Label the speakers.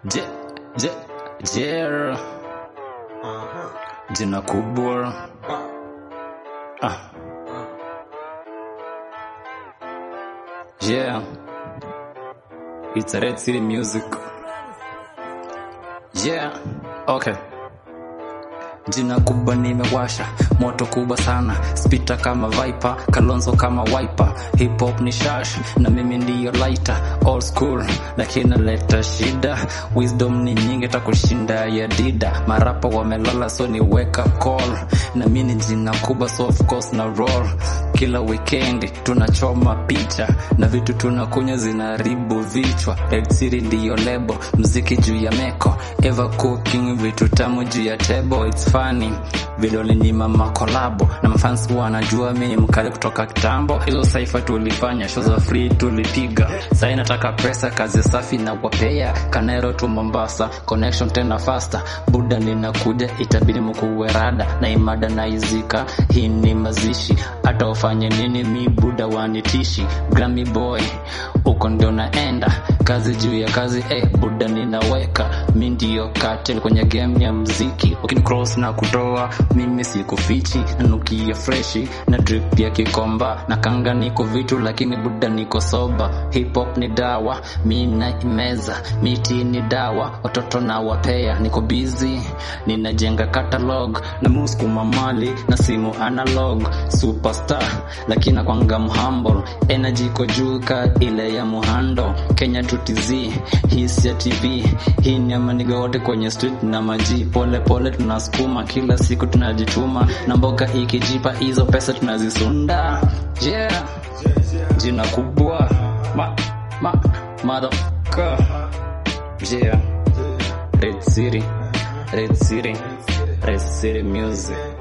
Speaker 1: Je, je, jer jina kubwa ah. Yeah, it's a Red City music. Yeah, okay. Jina kubwa nimewasha, moto kubwa sana, spita kama viper, kalonzo kama wiper, hip hop ni shash na mimi ndiyo lighter, old school lakini naleta shida, wisdom ni nyingi takushinda ya dida, marapa wamelala so ni wake up call, na mimi ni jina kubwa so of course na roll, kila weekend tunachoma picha na vitu tunakunywa zinaharibu vichwa, Red City ndiyo lebo, mziki juu ya meko, ever cooking vitu tamu juu ya table, it's funny vile walinyima makolabo na mafans wanajua mi ni mkali kutoka kitambo hizo saifa tulifanya show za free tulipiga sai nataka pesa kazi safi na wapea kanero tu mombasa connection tena faster buda ninakuja itabidi mkuwe rada na imada na izika hii ni mazishi hata ufanye nini mi buda wanitishi grammy boy uko ndio naenda kazi juu ya kazi eh, buda ninaweka mi ndio cartel kwenye game ya mziki ukinicross na kutoa mimi sikufichi nanukia freshi na drip ya kikomba na kanga niko vitu lakini buda niko soba hip hop ni dawa mi naimeza miti ni dawa watoto na wapea niko busy ninajenga catalog na muskuma mali na simu analog superstar lakini nakwanga mhumble energy iko juu ka ile ya muhando kenya tutiz hisi ya tv hii ni amaniga wote kwenye street na maji pole pole tunasukuma kila siku tunajituma na mboga ikijipa hizo pesa tunazisunda yeah jina kubwa ma ma motherfucker yeah red city red city red city music